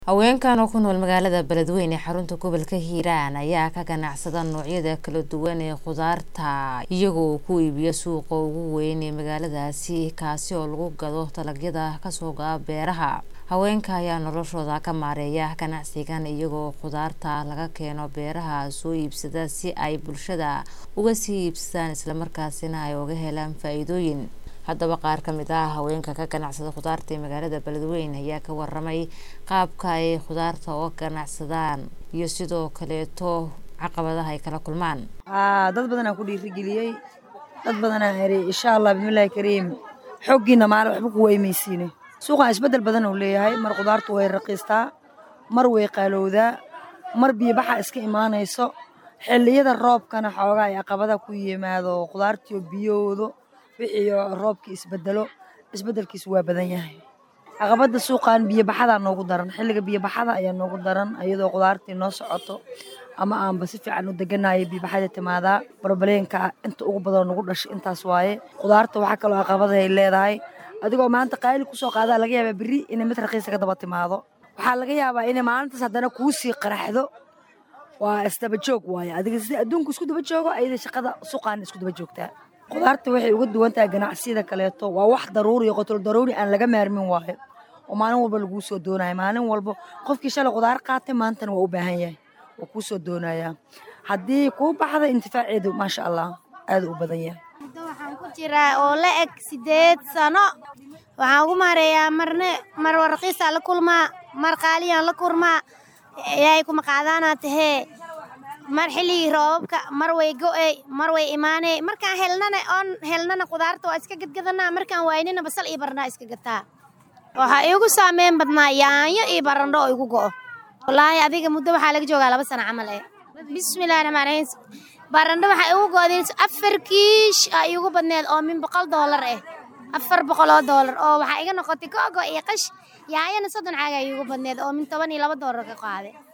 haweenkan oo ku nool magaalada beledweyne ee xarunta gobolka hiiraan ayaa ka ganacsada noocyada kala duwan ee khudaarta iyagoo ku iibiya suuqa ugu weyn ee magaaladaasi kaasi oo lagu gado dalagyada kasoo go'a beeraha haweenka ayaa noloshooda ka maareeya ganacsigan iyagoo khudaarta laga keeno beeraha soo iibsada si ay bulshada uga sii iibsadaan islamarkaasina ay uga helaan faa-iidooyin haddaba qaar ka mid ah haweenka ka ganacsada khudaarta ee magaalada beledweyne ayaa ka waramay qaabka ay khudaarta uga ganacsadaan iyo sidoo kaleeto caqabadaha ay kala kulmaan dad badanaa ku dhiirigeliyey dad badanaa eri insha allah bismillahi kariim xooggiina maale waxba ku weymaysiine suuqan isbeddel badan uu leeyahay mar khudaartu way raqiistaa mar way qaalowdaa mar biyobaxa iska imaanayso xilliyada roobkana xoogaa ay caqabada ku yimaado khudaartiyo biyoodo wixii roobkii isbedelo isbedelkiisu waa badan yahay caqabada suuqan biyobaxadaa noogu daran xilliga biyobaxada ayaa noogu daran iyadoo khudaartii noo socoto ama aanba si fiican u deganayo biyobaxada timaadaa barbaleenka inta ugu badan nagu dhashay intaas waaye khudaarta waxaa kaloo caqabada ay leedahay adigoo maanta qaali kusoo qaadaa laga yaabaa berri inay mid raqiisa ka daba timaado waxaa laga yaabaa inay maalintaas haddana kuu sii qaraxdo waa isdaba joog waaye adiga sida adduunku isku daba joogo ayada shaqada suuqaana isku daba joogtaa khudaarta waxay uga duwan tahay ganacsiyada kaleeto waa wax daruuri iyo qotol daruuri aan laga maarmin waayo oo maalin walba laguu soo doonaya maalin walba qofkii shalay khudaar qaatay maantana waa u baahan yahay waa kuu soo doonayaa haddii kuu baxda intifaaceedu maasha allah aad u badan yahay muddo waxaan ku jiraa oo la eg sideed sano waxaan ugu maareeyaa marne mar warqiisaa la kulmaa mar qaaliyaan la kurmaa ilaahay kuma qaadaanaa tahee mar xilligii roobabka mar way go'ey mar way imaaney markaan helnana oon helnana khudaarta waa iska gadgadanaa markaan waaynina basal iyo barandhaa iska gataa waxaa iigu saameyn badnaa yaanyo iyo barandho oo igu go'o wallaahi adiga muddo waxaa laga joogaa laba sano camal eh bismillahi raxmaan raxiim barandho waxaa igu go'day afar kiish aa iigu badneed oo min boqol doolar ah afar boqol oo doolar oo waxaa iga noqotay koogo iyo qash yaanyana soddon caaga iigu badneed oo min toban iyo laba doolar ka qaaday